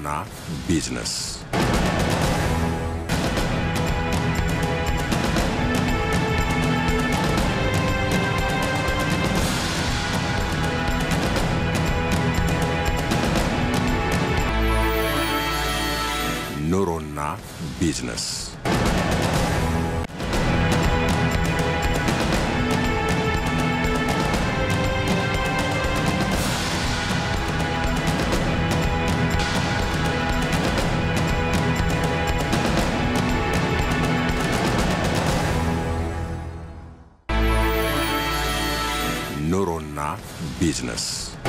ቢዝነስ ኑሮና ቢዝነስ ኑሮና ቢዝነስ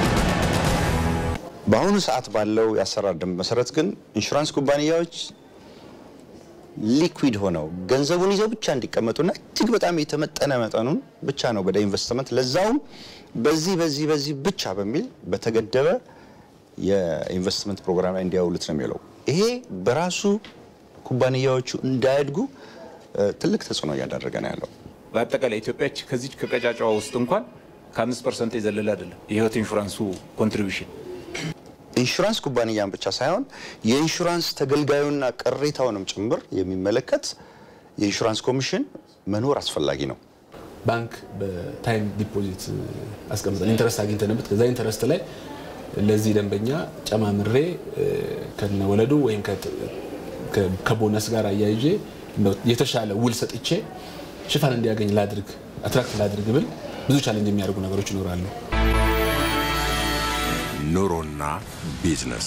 በአሁኑ ሰዓት ባለው የአሰራር ደንብ መሰረት ግን ኢንሹራንስ ኩባንያዎች ሊኩዊድ ሆነው ገንዘቡን ይዘው ብቻ እንዲቀመጡና እጅግ በጣም የተመጠነ መጠኑን ብቻ ነው ወደ ኢንቨስትመንት ለዛውም በዚህ በዚህ በዚህ ብቻ በሚል በተገደበ የኢንቨስትመንት ፕሮግራም ላይ እንዲያውሉት ነው የሚለው። ይሄ በራሱ ኩባንያዎቹ እንዳያድጉ እ፣ ትልቅ ተጽዕኖ እያደረገ ነው ያለው። በአጠቃላይ ኢትዮጵያ ከዚች ከቀጫጫዋ ውስጥ እንኳን ከአምስት ፐርሰንት የዘለለ አይደለም የህይወት ኢንሹራንሱ ኮንትሪቢሽን። ኢንሹራንስ ኩባንያን ብቻ ሳይሆን የኢንሹራንስ ተገልጋዩና ቅሬታውንም ጭምር የሚመለከት የኢንሹራንስ ኮሚሽን መኖር አስፈላጊ ነው። ባንክ በታይም ዲፖዚት አስቀምጠን ኢንተረስት አግኝተንበት ከዛ ኢንተረስት ላይ ለዚህ ደንበኛ ጨማምሬ እ፣ ከነወለዱ ወይም ከት- ከ- ከቦነስ ጋር አያይዤ እንደው የተሻለ ውል ሰጥቼ ሽፋን እንዲያገኝ ላድርግ አትራክት ላድርግ ብል ብዙ ቻሌንጅ የሚያደርጉ ነገሮች ይኖራሉ። ኑሮና ቢዝነስ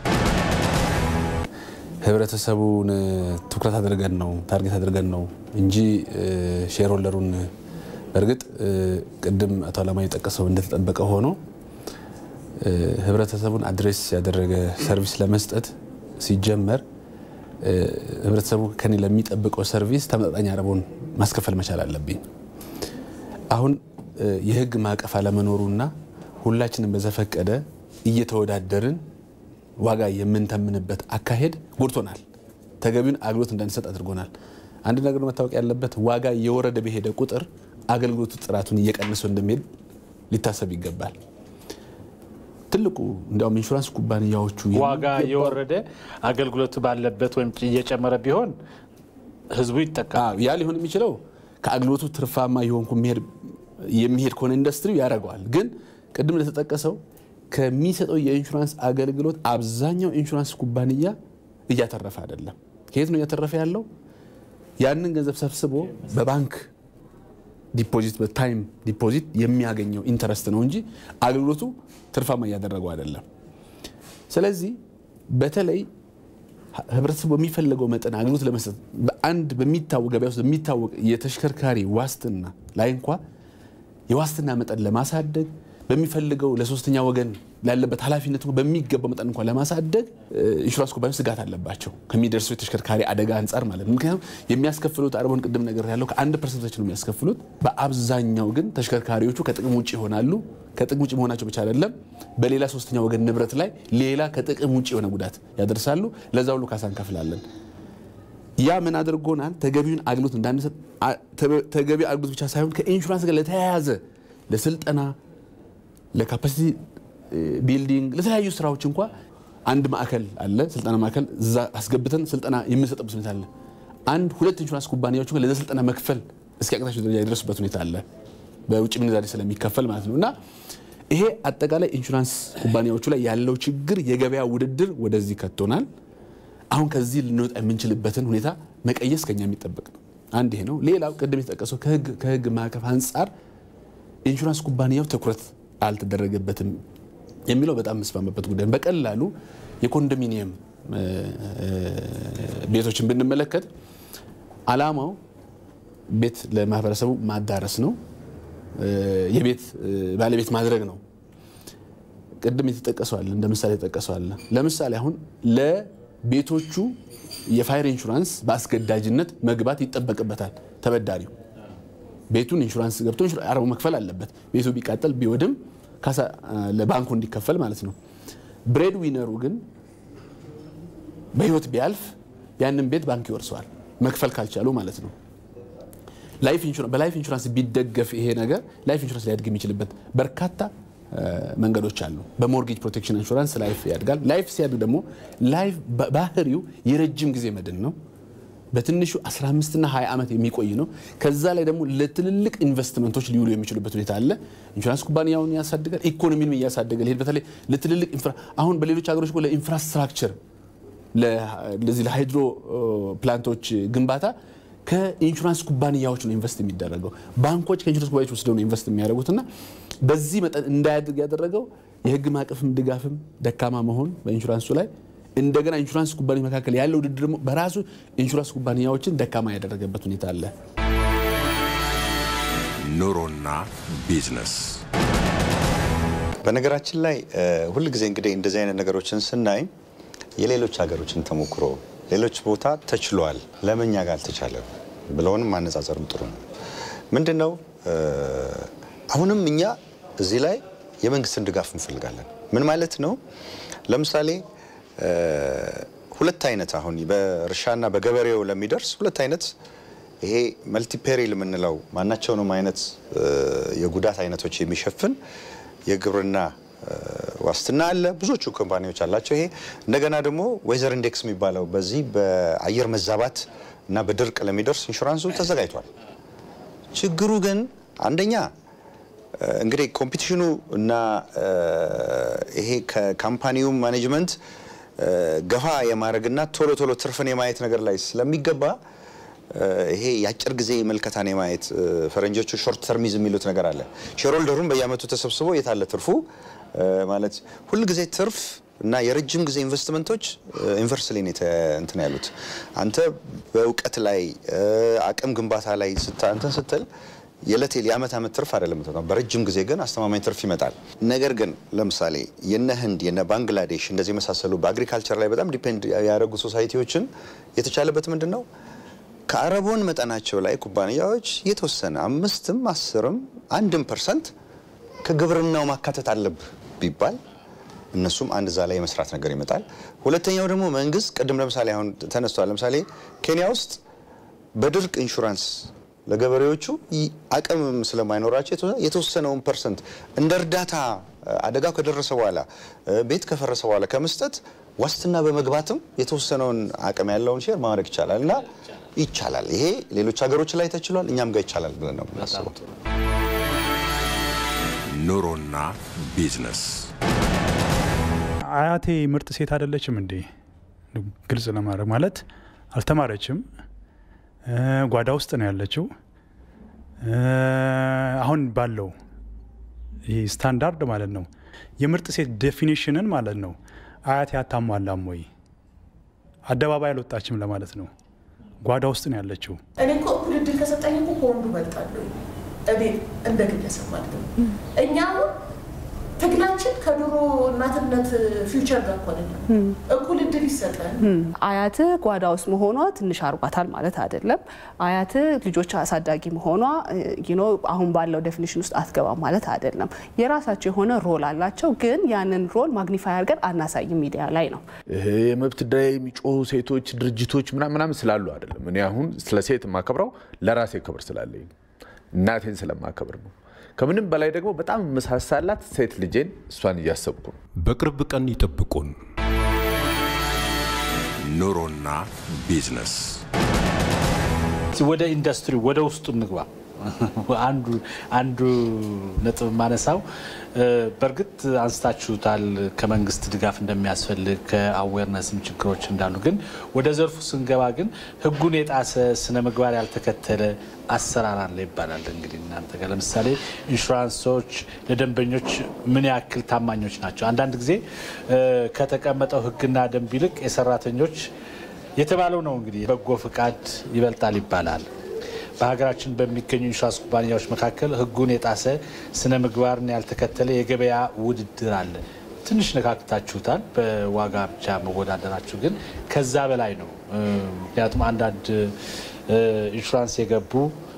ህብረተሰቡን ትኩረት አድርገን ነው ታርጌት አድርገን ነው እንጂ ሼር ሆልደሩን በእርግጥ እ፣ ቅድም አቶ አላማ የጠቀሰው እንደተጠበቀ ሆኖ እ፣ ህብረተሰቡን አድሬስ ያደረገ ሰርቪስ ለመስጠት ሲጀመር እ፣ ህብረተሰቡ ከኔ ለሚጠብቀው ሰርቪስ ተመጣጣኝ አረቦን ማስከፈል መቻል አለብኝ። አሁን እ፣ የህግ ማዕቀፍ አለመኖሩና ሁላችንም በዘፈቀደ እየተወዳደርን ዋጋ የምንተምንበት አካሄድ ጎድቶናል። ተገቢውን አገልግሎት እንዳንሰጥ አድርጎናል። አንድ ነገር መታወቅ ያለበት ዋጋ እየወረደ በሄደ ቁጥር አገልግሎቱ ጥራቱን እየቀነሰው እንደሚሄድ ሊታሰብ ይገባል። ትልቁ እንዲያውም ኢንሹራንስ ኩባንያዎቹ ዋጋ የሚገባው- የወረደ አገልግሎት ባለበት ወይም እየጨመረ ቢሆን ህዝቡ ይጠቀማል። አዎ፣ ያ ሊሆን የሚችለው ከአገልግሎቱ ትርፋማ የሆንኩ የሚሄድ የሚሄድ ከሆነ ኢንዱስትሪው ያደርገዋል። ግን ቅድም እንደተጠቀሰው ከሚሰጠው የኢንሹራንስ አገልግሎት አብዛኛው ኢንሹራንስ ኩባንያ እያተረፈ አይደለም። ከየት ነው እያተረፈ ያለው? ያንን ገንዘብ ሰብስቦ በባንክ ዲፖዚት በታይም ዲፖዚት የሚያገኘው ኢንተረስት ነው እንጂ አገልግሎቱ ትርፋማ እያደረገው አይደለም። ስለዚህ በተለይ ህብረተሰቡ በሚፈለገው መጠን አገልግሎት ለመስጠት በአንድ በሚታወቅ ገበያ ውስጥ በሚታወቅ የተሽከርካሪ ዋስትና ላይ እንኳ የዋስትና መጠን ለማሳደግ በሚፈልገው ለሶስተኛ ወገን ላለበት ኃላፊነት እንኳ በሚገባው መጠን እንኳ ለማሳደግ እ፣ ኢንሹራንስ ኩባንያዎች ስጋት አለባቸው ከሚደርሰው የተሽከርካሪ አደጋ አንጻር ማለት ነው። ምክንያቱም የሚያስከፍሉት አርቦን ቅድም ነገር ያለው ከአንድ ፐርሰንቶች ነው የሚያስከፍሉት። በአብዛኛው ግን ተሽከርካሪዎቹ ከጥቅም ውጭ ይሆናሉ። ከጥቅም ውጭ መሆናቸው ብቻ አይደለም፣ በሌላ ሶስተኛ ወገን ንብረት ላይ ሌላ ከጥቅም ውጭ የሆነ ጉዳት ያደርሳሉ። ለዛ ሁሉ ካሳ እንከፍላለን። ያ ምን አድርጎናል? ተገቢውን አገልግሎት እንዳንሰጥ አ- ተ- ተገቢ አገልግሎት ብቻ ሳይሆን ከኢንሹራንስ ጋር ለተያያዘ ለስልጠና፣ ለካፓሲቲ እ፣ ቢልዲንግ፣ ለተለያዩ ስራዎች እንኳ አንድ ማዕከል አለ፣ ስልጠና ማዕከል እዛ አስገብተን ስልጠና የምንሰጥበት ሁኔታ አለ። አንድ ሁለት ኢንሹራንስ ኩባንያዎች እንኳ ለዛ ስልጠና መክፈል እስኪያቅታቸው ደረጃ የደረሱበት ሁኔታ አለ፣ በውጭ ምንዛሬ ስለሚከፈል ማለት ነው። እና ይሄ አጠቃላይ ኢንሹራንስ ኩባንያዎቹ ላይ ያለው ችግር የገበያ ውድድር ወደዚህ ከቶናል። አሁን ከዚህ ልንወጣ የምንችልበትን ሁኔታ መቀየስ ከኛ የሚጠበቅ ነው። አንድ ይሄ ነው። ሌላው ቅድም የተጠቀሰው ከህግ ከህግ ማዕቀፍ አንጻር ኢንሹራንስ ኩባንያው ትኩረት አልተደረገበትም የሚለው በጣም የምስማማበት ጉዳይ ነው። በቀላሉ የኮንዶሚኒየም እ፣ እ፣ ቤቶችን ብንመለከት አላማው ቤት ለማህበረሰቡ ማዳረስ ነው፣ እ፣ የቤት እ፣ ባለቤት ማድረግ ነው። ቅድም የተጠቀሰዋል እንደ ምሳሌ የተጠቀሰዋል። ለምሳሌ አሁን ለቤቶቹ የፋይር ኢንሹራንስ በአስገዳጅነት መግባት ይጠበቅበታል ተበዳሪው ቤቱን ኢንሹራንስ ገብቶ አረቡ መክፈል አለበት። ቤቱ ቢቃጠል ቢወድም ካሳ አ፣ ለባንኩ እንዲከፈል ማለት ነው። ብሬድ ዊነሩ ግን በህይወት ቢያልፍ ያንን ቤት ባንክ ይወርሰዋል መክፈል ካልቻሉ ማለት ነው። ላይፍ ኢንሹራንስ በላይፍ ኢንሹራንስ ቢደገፍ ይሄ ነገር ላይፍ ኢንሹራንስ ሊያድግ የሚችልበት በርካታ መንገዶች አሉ። በሞርጌጅ ፕሮቴክሽን ኢንሹራንስ ላይፍ ያድጋል። ላይፍ ሲያድግ ደግሞ ላይፍ ባህሪው የረጅም ጊዜ መድን ነው። በትንሹ 15 እና 20 ዓመት የሚቆይ ነው። ከዛ ላይ ደግሞ ለትልልቅ ኢንቨስትመንቶች ሊውሉ የሚችሉበት ሁኔታ አለ። ኢንሹራንስ ኩባንያውን ያሳድጋል፣ ኢኮኖሚንም እያሳደገ ሊሄድ በተለይ ለትልልቅ አሁን በሌሎች ሀገሮች ለኢንፍራስትራክቸር ለዚህ ለሃይድሮ ፕላንቶች ግንባታ ከኢንሹራንስ ኩባንያዎች ነው ኢንቨስት የሚደረገው። ባንኮች ከኢንሹራንስ ኩባንያዎች ወስደው ነው ኢንቨስት የሚያደርጉት እና በዚህ መጠን እንዳያድግ ያደረገው የህግ ማዕቀፍም ድጋፍም ደካማ መሆን በኢንሹራንሱ ላይ እንደገና ኢንሹራንስ ኩባንያ መካከል ያለው ውድድር ደግሞ በራሱ ኢንሹራንስ ኩባንያዎችን ደካማ ያደረገበት ሁኔታ አለ። ኑሮና ቢዝነስ በነገራችን ላይ ሁል ጊዜ እንግዲህ እንደዚህ አይነት ነገሮችን ስናይ የሌሎች ሀገሮችን ተሞክሮ ሌሎች ቦታ ተችሏል፣ ለምን እኛ ጋር አልተቻለም ብለውንም ማነጻጸርም ጥሩ ነው። ምንድን ነው አሁንም እኛ እዚህ ላይ የመንግስትን ድጋፍ እንፈልጋለን። ምን ማለት ነው? ለምሳሌ ሁለት አይነት አሁን በእርሻና በገበሬው ለሚደርስ ሁለት አይነት ይሄ መልቲፔሪል የምንለው ማናቸውንም አይነት የጉዳት አይነቶች የሚሸፍን የግብርና ዋስትና አለ። ብዙዎቹ ኮምፓኒዎች አላቸው። ይሄ እንደገና ደግሞ ዌዘር ኢንዴክስ የሚባለው በዚህ በአየር መዛባት እና በድርቅ ለሚደርስ ኢንሹራንሱ ተዘጋጅቷል። ችግሩ ግን አንደኛ እንግዲህ ኮምፒቲሽኑ እና ይሄ ከካምፓኒው ማኔጅመንት ገፋ የማድረግና ቶሎ ቶሎ ትርፍን የማየት ነገር ላይ ስለሚገባ ይሄ የአጭር ጊዜ መልከታን የማየት ፈረንጆቹ ሾርት ተርሚዝም የሚሉት ነገር አለ። ሼርሆልደሩን በየአመቱ ተሰብስቦ የታለ ትርፉ ማለት ሁል ጊዜ ትርፍ እና የረጅም ጊዜ ኢንቨስትመንቶች ኢንቨርስሊ እንትን ያሉት አንተ በእውቀት ላይ አቅም ግንባታ ላይ እንትን ስትል የዕለት የዓመት ዓመት ትርፍ አይደለም የምትመጣው። በረጅም ጊዜ ግን አስተማማኝ ትርፍ ይመጣል። ነገር ግን ለምሳሌ የነ ህንድ የነ ባንግላዴሽ እንደዚህ የመሳሰሉ በአግሪካልቸር ላይ በጣም ዲፔንድ ያደረጉ ሶሳይቲዎችን የተቻለበት ምንድን ነው ከአረቦን መጠናቸው ላይ ኩባንያዎች የተወሰነ አምስትም አስርም አንድም ፐርሰንት ከግብርናው ማካተት አለብህ ቢባል እነሱም አንድ እዛ ላይ የመስራት ነገር ይመጣል። ሁለተኛው ደግሞ መንግስት ቅድም ለምሳሌ አሁን ተነስቷል። ለምሳሌ ኬንያ ውስጥ በድርቅ ኢንሹራንስ ለገበሬዎቹ አቅምም ስለማይኖራቸው የተወሰነውን ፐርሰንት እንደ እርዳታ አደጋው ከደረሰ በኋላ ቤት ከፈረሰ በኋላ ከመስጠት ዋስትና በመግባትም የተወሰነውን አቅም ያለውን ሼር ማድረግ ይቻላል እና ይቻላል። ይሄ ሌሎች ሀገሮች ላይ ተችሏል፣ እኛም ጋር ይቻላል ብለን ነው የምናስበው። ኑሮና ቢዝነስ አያቴ ምርጥ ሴት አይደለችም እንዴ? ግልጽ ለማድረግ ማለት አልተማረችም፣ ጓዳ ውስጥ ነው ያለችው። አሁን ባለው ይህ ስታንዳርድ ማለት ነው የምርጥ ሴት ዴፊኒሽንን ማለት ነው አያቴ አታሟላም ወይ? አደባባይ አልወጣችም ለማለት ነው። ጓዳ ውስጥ ነው ያለችው። እኔ እኮ እኩል እድል ከሰጠኝ እኮ ከወንዱ እበልጣለሁ። እኔ እንደ ግለሰብ ማለት ነው። እኛ አሁን ትግላችን ከድሮ እናትነት ፊውቸር ጋር እኮ አይደለም። እኩል እድል ይሰጠን። አያት ጓዳ ውስጥ መሆኗ ትንሽ አርጓታል ማለት አይደለም። አያት ልጆች አሳዳጊ መሆኗ ዩኖ አሁን ባለው ዴፊኒሽን ውስጥ አትገባም ማለት አይደለም። የራሳቸው የሆነ ሮል አላቸው፣ ግን ያንን ሮል ማግኒፋይ አድርገን አናሳይም ሚዲያ ላይ ነው። ይሄ የመብት ጉዳይ የሚጮሁ ሴቶች ድርጅቶች ምናምን ስላሉ አይደለም። እኔ አሁን ስለ ሴት የማከብረው ለራሴ ክብር ስላለኝ እናቴን ስለማከብር ነው። ከምንም በላይ ደግሞ በጣም መሳሳላት ሴት ልጄን እሷን እያሰብኩ ነው። በቅርብ ቀን ይጠብቁን። ኑሮና ቢዝነስ ወደ ኢንዱስትሪ ወደ ውስጡ እንግባ። አንዱ አንዱ ነጥብ ማነሳው በእርግጥ አንስታችሁታል፣ ከመንግስት ድጋፍ እንደሚያስፈልግ ከአዌርነስም ችግሮች እንዳሉ፣ ግን ወደ ዘርፉ ስንገባ ግን ህጉን የጣሰ ስነ ምግባር ያልተከተለ አሰራር አለ ይባላል። እንግዲህ እናንተ ጋር ለምሳሌ ኢንሹራንሶች ለደንበኞች ምን ያክል ታማኞች ናቸው? አንዳንድ ጊዜ ከተቀመጠው ህግና ደንብ ይልቅ የሰራተኞች የተባለው ነው እንግዲህ በጎ ፍቃድ ይበልጣል ይባላል። በሀገራችን በሚገኙ ኢንሹራንስ ኩባንያዎች መካከል ህጉን የጣሰ ስነ ምግባርን ያልተከተለ የገበያ ውድድር አለ። ትንሽ ነካክታችሁታል። በዋጋ ብቻ መወዳደራችሁ ግን ከዛ በላይ ነው። ምክንያቱም አንዳንድ ኢንሹራንስ የገቡ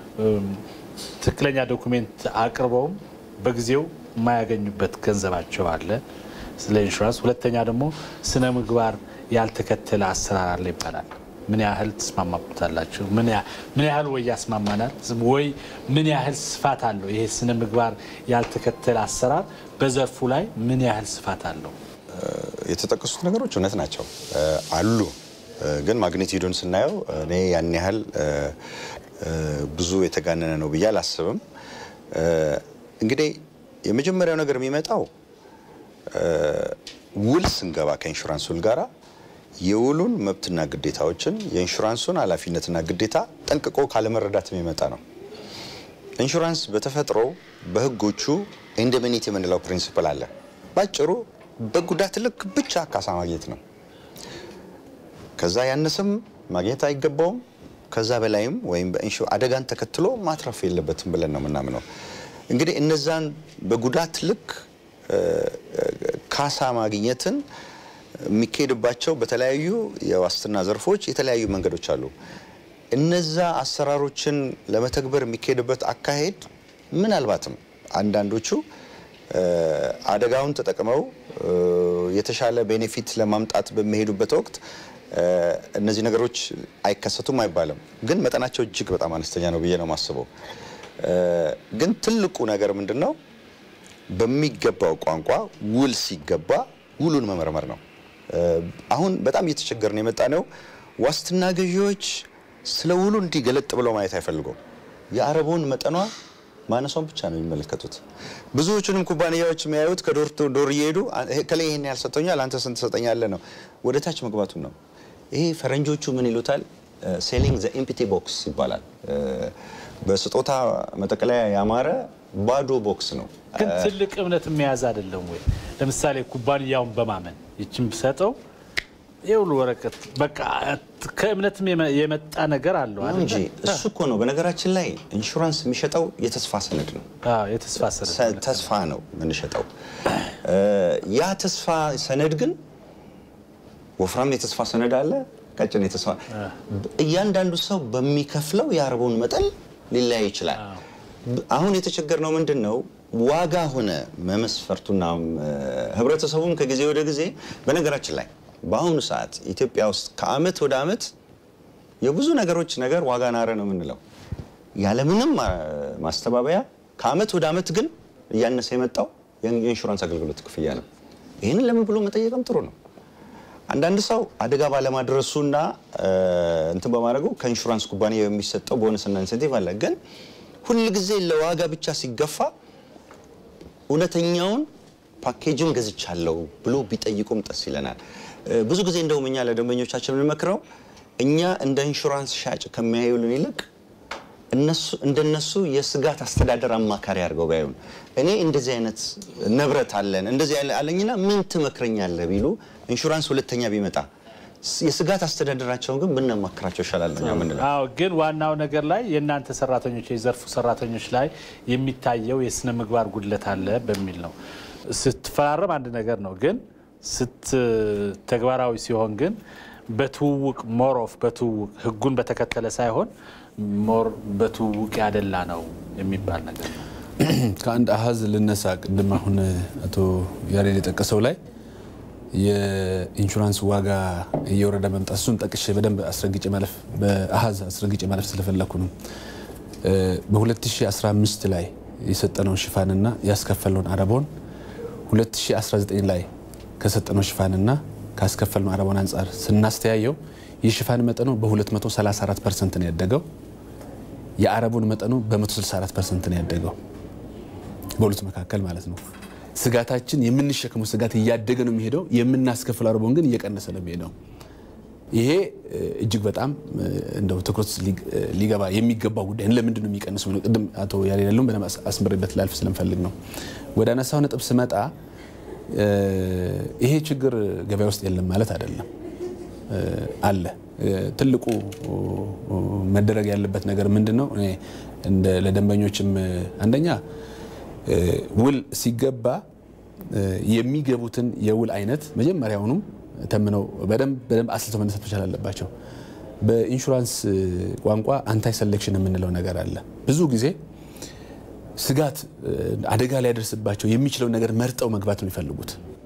ትክክለኛ ዶኩሜንት አቅርበውም በጊዜው የማያገኙበት ገንዘባቸው አለ ስለ ኢንሹራንስ። ሁለተኛ ደግሞ ስነ ምግባር ያልተከተለ አሰራር አለ ይባላል። ምን ያህል ትስማማበታላችሁ? ምን ያህል ወይ ያስማማናል ወይ ምን ያህል ስፋት አለው? ይሄ ስነ ምግባር ያልተከተለ አሰራር በዘርፉ ላይ ምን ያህል ስፋት አለው? የተጠቀሱት ነገሮች እውነት ናቸው አሉ። ግን ማግኒቲዩዱን ስናየው እኔ ያን ያህል ብዙ የተጋነነ ነው ብዬ አላስብም። እንግዲህ የመጀመሪያው ነገር የሚመጣው ውል ስንገባ ከኢንሹራንስ ውል ጋራ የውሉን መብትና ግዴታዎችን የኢንሹራንሱን ኃላፊነትና ግዴታ ጠንቅቆ ካለመረዳት የሚመጣ ነው። ኢንሹራንስ በተፈጥሮ በሕጎቹ ኢንደሚኒቲ የምንለው ፕሪንሲፕል አለ። ባጭሩ በጉዳት ልክ ብቻ ካሳ ማግኘት ነው። ከዛ ያነሰም ማግኘት አይገባውም። ከዛ በላይም ወይም አደጋን ተከትሎ ማትረፍ የለበትም ብለን ነው የምናምነው። እንግዲህ እነዛን በጉዳት ልክ ካሳ ማግኘትን የሚካሄድባቸው በተለያዩ የዋስትና ዘርፎች የተለያዩ መንገዶች አሉ። እነዛ አሰራሮችን ለመተግበር የሚካሄድበት አካሄድ ምናልባትም አንዳንዶቹ አደጋውን ተጠቅመው የተሻለ ቤኔፊት ለማምጣት በሚሄዱበት ወቅት እነዚህ ነገሮች አይከሰቱም አይባልም፣ ግን መጠናቸው እጅግ በጣም አነስተኛ ነው ብዬ ነው የማስበው። ግን ትልቁ ነገር ምንድን ነው? በሚገባው ቋንቋ ውል ሲገባ ውሉን መመርመር ነው። አሁን በጣም እየተቸገርን የመጣ ነው። ዋስትና ገዢዎች ስለ ውሉ እንዲህ ገለጥ ብለው ማየት አይፈልጉም። የአረቦን መጠኗ ማነሷን ብቻ ነው የሚመለከቱት። ብዙዎቹንም ኩባንያዎች የሚያዩት ከዶር ዶር እየሄዱ ከላይ ይህን ያህል ሰጥቶኛል፣ አንተ ስንት ትሰጠኛለህ ነው። ወደ ታች መግባቱን ነው። ይሄ ፈረንጆቹ ምን ይሉታል? ሴሊንግ ዘ ኤምፕቲ ቦክስ ይባላል። በስጦታ መጠቅለያ ያማረ ባዶ ቦክስ ነው። ግን ትልቅ እምነት የሚያዝ አይደለም ወይ? ለምሳሌ ኩባንያውን በማመን ይችን ብሰጠው የውሉ ወረቀት በቃ ከእምነትም የመጣ ነገር አለው ነው እንጂ እሱ እኮ ነው። በነገራችን ላይ ኢንሹራንስ የሚሸጠው የተስፋ ሰነድ ነው። የተስፋ ሰነድ ተስፋ ነው የምንሸጠው። ያ ተስፋ ሰነድ ግን ወፍራም የተስፋ ሰነድ አለ፣ ቀጭን የተስፋ እያንዳንዱ ሰው በሚከፍለው የአረቦን መጠን ሊለያይ ይችላል። አሁን የተቸገርነው ምንድን ነው? ዋጋ ሆነ መመስፈርቱና ህብረተሰቡም ከጊዜ ወደ ጊዜ በነገራችን ላይ በአሁኑ ሰዓት ኢትዮጵያ ውስጥ ከአመት ወደ አመት የብዙ ነገሮች ነገር ዋጋ ናረ ነው የምንለው ያለምንም ማስተባበያ። ከአመት ወደ አመት ግን እያነሰ የመጣው የኢንሹራንስ አገልግሎት ክፍያ ነው። ይህንን ለምን ብሎ መጠየቅም ጥሩ ነው። አንዳንድ ሰው አደጋ ባለማድረሱና እንትን በማድረጉ ከኢንሹራንስ ኩባንያ የሚሰጠው ቦነስና ኢንሴንቲቭ አለ። ግን ሁልጊዜ ለዋጋ ብቻ ሲገፋ እውነተኛውን ፓኬጅን ገዝቻለሁ ብሎ ቢጠይቁም ደስ ይለናል። ብዙ ጊዜ እንደውም እኛ ለደንበኞቻችን የምንመክረው እኛ እንደ ኢንሹራንስ ሻጭ ከሚያዩልን ይልቅ እነሱ እንደነሱ የስጋት አስተዳደር አማካሪ አድርገው ቢያዩን፣ እኔ እንደዚህ አይነት ንብረት አለን እንደዚህ አለኝና ምን ትመክረኛለህ ቢሉ ኢንሹራንስ ሁለተኛ ቢመጣ የስጋት አስተዳደራቸውን ግን ብናማክራቸው ይሻላል ነው የምንለው። አዎ፣ ግን ዋናው ነገር ላይ የእናንተ ሰራተኞች የዘርፉ ሰራተኞች ላይ የሚታየው የስነ ምግባር ጉድለት አለ በሚል ነው። ስትፈራረም አንድ ነገር ነው፣ ግን ስት ተግባራዊ ሲሆን ግን በትውውቅ ሞር ኦፍ በትውውቅ ህጉን በተከተለ ሳይሆን ሞር በትውውቅ ያደላ ነው የሚባል ነገር ነው። ከአንድ አሀዝ ልነሳ። ቅድም አሁን አቶ ያሬድ የጠቀሰው ላይ የኢንሹራንስ ዋጋ እየወረደ መምጣት እሱን ጠቅሼ በደንብ አስረግጬ ማለፍ በአሀዝ አስረግጬ ማለፍ ስለፈለኩ ነው። በ2015 ላይ የሰጠነውን ሽፋንና ያስከፈለውን አረቦን 2019 ላይ ከሰጠነው ሽፋንና ካስከፈልነው አረቦን አንጻር ስናስተያየው የሽፋን መጠኑ በ234 ፐርሰንት ነው ያደገው። የአረቡን መጠኑ በ164 ፐርሰንት ነው ያደገው። በሁለቱ መካከል ማለት ነው። ስጋታችን የምንሸከመው ስጋት እያደገ ነው የሚሄደው። የምናስከፍለው አረቦን ግን እየቀነሰ ነው የሚሄደው። ይሄ እጅግ በጣም እንደው ትኩረት ሊገባ የሚገባው ጉዳይ ለምንድን ነው የሚቀንሰው? ቅድም አቶ ያሬድ ያለውን በደንብ አስምሬበት ላልፍ ስለምፈልግ ነው። ወደ አነሳው ነጥብ ስመጣ ይሄ ችግር ገበያ ውስጥ የለም ማለት አይደለም፣ አለ። ትልቁ መደረግ ያለበት ነገር ምንድን ነው? ለደንበኞችም አንደኛ ውል ሲገባ የሚገቡትን የውል አይነት መጀመሪያውኑም ተምነው በደንብ በደንብ አስልተው መነሳት መቻል አለባቸው። በኢንሹራንስ ቋንቋ አንታይ ሰሌክሽን የምንለው ነገር አለ። ብዙ ጊዜ ስጋት አደጋ ሊያደርስባቸው የሚችለው ነገር መርጠው መግባት ነው የሚፈልጉት።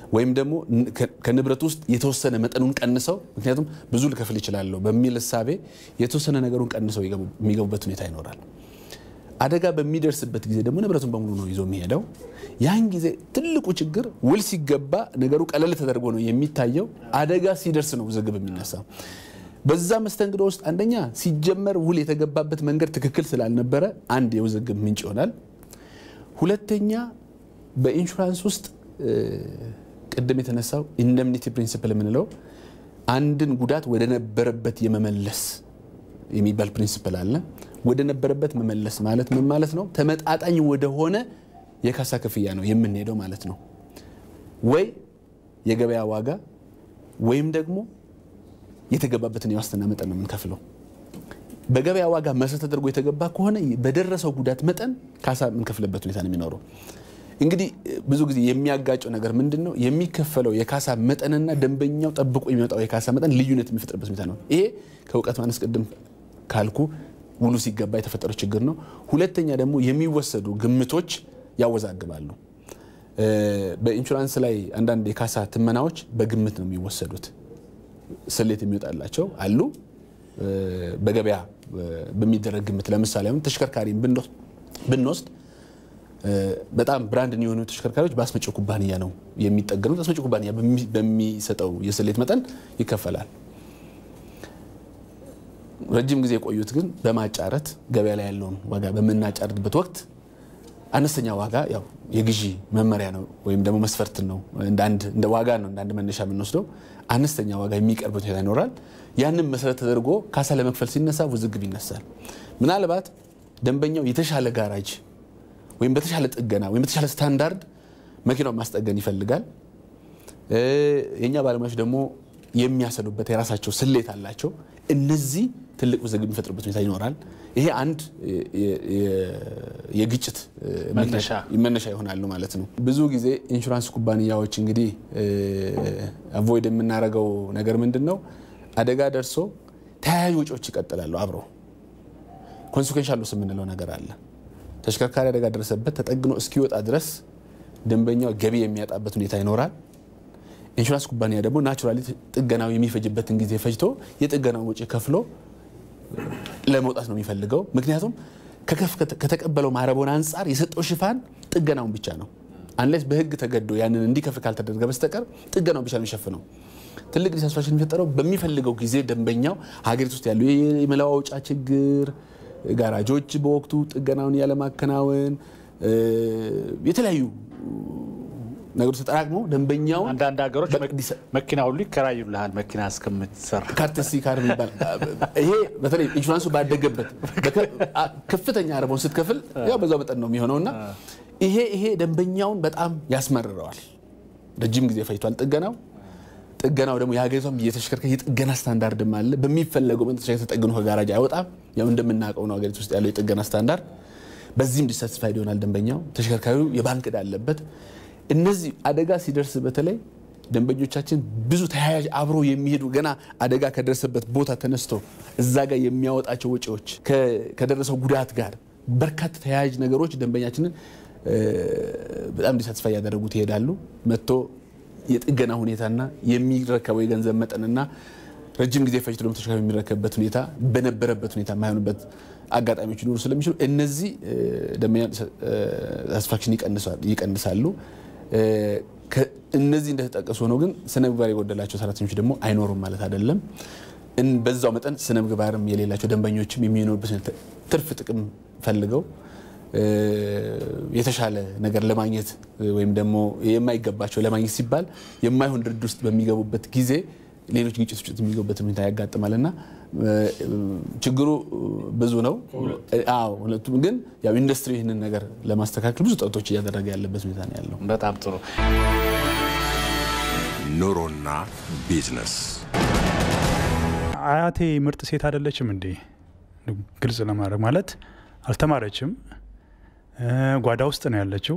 ወይም ደግሞ ከንብረት ውስጥ የተወሰነ መጠኑን ቀንሰው ምክንያቱም ብዙ ልከፍል ይችላለሁ በሚል እሳቤ የተወሰነ ነገሩን ቀንሰው የሚገቡበት ሁኔታ ይኖራል። አደጋ በሚደርስበት ጊዜ ደግሞ ንብረቱን በሙሉ ነው ይዞ የሚሄደው። ያን ጊዜ ትልቁ ችግር ውል ሲገባ ነገሩ ቀለል ተደርጎ ነው የሚታየው። አደጋ ሲደርስ ነው ውዝግብ የሚነሳው። በዛ መስተንግዶ ውስጥ አንደኛ ሲጀመር ውል የተገባበት መንገድ ትክክል ስላልነበረ አንድ የውዝግብ ምንጭ ይሆናል። ሁለተኛ በኢንሹራንስ ውስጥ ቅድም የተነሳው ኢንደምኒቲ ፕሪንሲፕል የምንለው አንድን ጉዳት ወደ ነበረበት የመመለስ የሚባል ፕሪንሲፕል አለ። ወደ ነበረበት መመለስ ማለት ምን ማለት ነው? ተመጣጣኝ ወደሆነ የካሳ ክፍያ ነው የምንሄደው ማለት ነው። ወይ የገበያ ዋጋ ወይም ደግሞ የተገባበትን የዋስትና መጠን ነው የምንከፍለው። በገበያ ዋጋ መሰረት ተደርጎ የተገባ ከሆነ በደረሰው ጉዳት መጠን ካሳ የምንከፍልበት ሁኔታ ነው የሚኖረው። እንግዲህ ብዙ ጊዜ የሚያጋጨው ነገር ምንድን ነው? የሚከፈለው የካሳ መጠንና ደንበኛው ጠብቆ የሚመጣው የካሳ መጠን ልዩነት የሚፈጥርበት ሁኔታ ነው። ይሄ ከእውቀት ማነስ ቅድም ካልኩ ውሉ ሲገባ የተፈጠረው ችግር ነው። ሁለተኛ ደግሞ የሚወሰዱ ግምቶች ያወዛግባሉ። በኢንሹራንስ ላይ አንዳንድ የካሳ ትመናዎች በግምት ነው የሚወሰዱት። ስሌት የሚወጣላቸው አሉ። በገበያ በሚደረግ ግምት ለምሳሌ አሁን ተሽከርካሪን ብንወስድ በጣም ብራንድ የሆኑ ተሽከርካሪዎች በአስመጪው ኩባንያ ነው የሚጠገኑት። አስመጪው ኩባንያ በሚሰጠው የስሌት መጠን ይከፈላል። ረጅም ጊዜ የቆዩት ግን በማጫረት ገበያ ላይ ያለውን ዋጋ በምናጫርትበት ወቅት አነስተኛ ዋጋ ያው የግዢ መመሪያ ነው ወይም ደግሞ መስፈርት ነው እንደ ዋጋ ነው እንደ አንድ መነሻ የምንወስደው አነስተኛ ዋጋ የሚቀርበት ሁኔታ ይኖራል። ያንን መሰረት ተደርጎ ካሳ ለመክፈል ሲነሳ ውዝግብ ይነሳል። ምናልባት ደንበኛው የተሻለ ጋራጅ ወይም በተሻለ ጥገና ወይም በተሻለ ስታንዳርድ መኪናውን ማስጠገን ይፈልጋል። የእኛ ባለሙያዎች ደግሞ የሚያሰሉበት የራሳቸው ስሌት አላቸው። እነዚህ ትልቅ ውዝግብ የሚፈጥርበት ሁኔታ ይኖራል። ይሄ አንድ የግጭት መነሻ ይሆናሉ ማለት ነው። ብዙ ጊዜ ኢንሹራንስ ኩባንያዎች እንግዲህ አቮይድ የምናደርገው ነገር ምንድን ነው? አደጋ ደርሶ ተያያዥ ወጪዎች ይቀጥላሉ አብረው። ኮንሲኩዌንሻል ሎስ የምንለው ነገር አለ። ተሽከርካሪ አደጋ ደረሰበት ተጠግኖ እስኪወጣ ድረስ ደንበኛው ገቢ የሚያጣበት ሁኔታ ይኖራል። ኢንሹራንስ ኩባንያ ደግሞ ናቹራሊ ጥገናው የሚፈጅበትን ጊዜ ፈጅቶ የጥገናውን ወጪ ከፍሎ ለመውጣት ነው የሚፈልገው። ምክንያቱም ከተቀበለው ማረቦን አንጻር የሰጠው ሽፋን ጥገናውን ብቻ ነው። አንሌስ በሕግ ተገዶ ያንን እንዲከፍል ካልተደረገ በስተቀር ጥገናውን ብቻ ነው የሚሸፍነው። ትልቅ ዲሳስፋክሽን የሚፈጠረው በሚፈልገው ጊዜ ደንበኛው ሀገሪቱ ውስጥ ያሉ የመለዋወጫ ችግር፣ ጋራጆች በወቅቱ ጥገናውን ያለማከናወን የተለያዩ ነገሮች ተጠራቅመው ደንበኛው አንዳንድ ሀገሮች መኪና ሁሉ ይከራዩልሃል መኪና እስከምትሰራ ካርተሲ ካር የሚባል ይሄ በተለይ ኢንሹራንሱ ባደገበት ከፍተኛ አረቦን ስትከፍል ያው በዛው መጠን ነው የሚሆነውና ይሄ ይሄ ደንበኛውን በጣም ያስመርረዋል። ረጅም ጊዜ ፈጅቷል ጥገናው። ጥገናው ደግሞ የሀገሪቷም የተሽከርካሪ የጥገና ስታንዳርድም አለ። በሚፈለገው መጠን ተሽከርካሪ ተጠግኖ ከጋራጅ አይወጣም። ያው እንደምናውቀው ነው ሀገሪቱ ውስጥ ያለው የጥገና ስታንዳርድ። በዚህም ዲሳቲስፋይድ ይሆናል ደንበኛው። ተሽከርካሪው የባንክ ዕዳ አለበት። እነዚህ አደጋ ሲደርስ በተለይ ደንበኞቻችን ብዙ ተያያዥ አብሮ የሚሄዱ ገና አደጋ ከደረሰበት ቦታ ተነስቶ እዛ ጋር የሚያወጣቸው ወጪዎች ከደረሰው ጉዳት ጋር በርካታ ተያያዥ ነገሮች ደንበኛችንን በጣም ዲሳትስፋይ ያደረጉት ይሄዳሉ። መጥቶ የጥገና ሁኔታና የሚረከበው የገንዘብ መጠንና ረጅም ጊዜ ፈጅቶ ደግሞ ተሽከርካሪ የሚረከብበት ሁኔታ በነበረበት ሁኔታ የማይሆንበት አጋጣሚዎች ሊኖሩ ስለሚችሉ እነዚህ ደንበኛ ሳቲስፋክሽን ይቀንሳሉ። እነዚህ እንደተጠቀሱ ሆነው ግን ስነ ምግባር የጎደላቸው ሰራተኞች ደግሞ አይኖሩም ማለት አይደለም። በዛው መጠን ስነ ምግባርም የሌላቸው ደንበኞችም የሚኖሩበት ትርፍ ጥቅም ፈልገው የተሻለ ነገር ለማግኘት ወይም ደግሞ የማይገባቸው ለማግኘት ሲባል የማይሆን ድርድር ውስጥ በሚገቡበት ጊዜ ሌሎች ግጭቶች ውስጥ የሚገቡበት ሁኔታ ያጋጥማል እና ችግሩ ብዙ ነው። አዎ ሁለቱም ግን ያው ኢንዱስትሪ ይህንን ነገር ለማስተካከል ብዙ ጥረቶች እያደረገ ያለበት ሁኔታ ነው ያለው። በጣም ጥሩ። ኑሮና ቢዝነስ አያቴ ምርጥ ሴት አይደለችም እንዴ? ግልጽ ለማድረግ ማለት አልተማረችም፣ ጓዳ ውስጥ ነው ያለችው።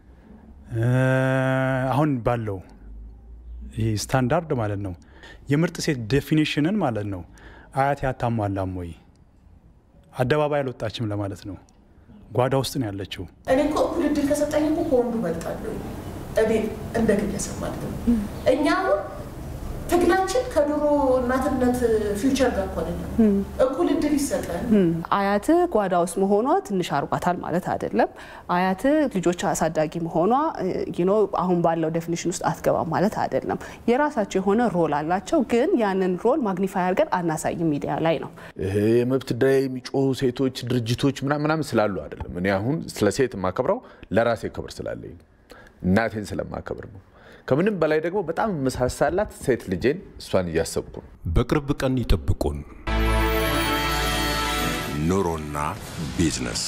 አሁን ባለው ይህ ስታንዳርድ ማለት ነው የምርጥ ሴት ዴፊኒሽንን ማለት ነው አያቴ አታሟላም ወይ? አደባባይ አልወጣችም ለማለት ነው። ጓዳ ውስጥ ነው ያለችው። እኔ እኮ እኩል እድል ከሰጠኝ እኮ ከወንዱ እበልጣለሁ። እቤት እንደ ግለሰብ ማለት ነው። እኛ አሁን ትግላችን ከድሮ እናትነት ፊውቸር ጋር እኮ አይደለም። እኩል እድል ይሰጠን። አያት ጓዳ ውስጥ መሆኗ ትንሽ አርጓታል ማለት አይደለም። አያት ልጆች አሳዳጊ መሆኗ ኖ አሁን ባለው ዴፊኒሽን ውስጥ አትገባም ማለት አይደለም። የራሳቸው የሆነ ሮል አላቸው፣ ግን ያንን ሮል ማግኒፋይ አድርገን አናሳይም ሚዲያ ላይ ነው። ይሄ የመብት ጉዳይ የሚጮሁ ሴቶች ድርጅቶች ምናምን ምናምን ስላሉ አይደለም። እኔ አሁን ስለ ሴት የማከብረው ለራሴ ክብር ስላለኝ እናቴን ስለማከብር ነው። ከምንም በላይ ደግሞ በጣም መሳሳላት ሴት ልጄን እሷን እያሰብኩ ነው። በቅርብ ቀን ይጠብቁን። ኑሮና ቢዝነስ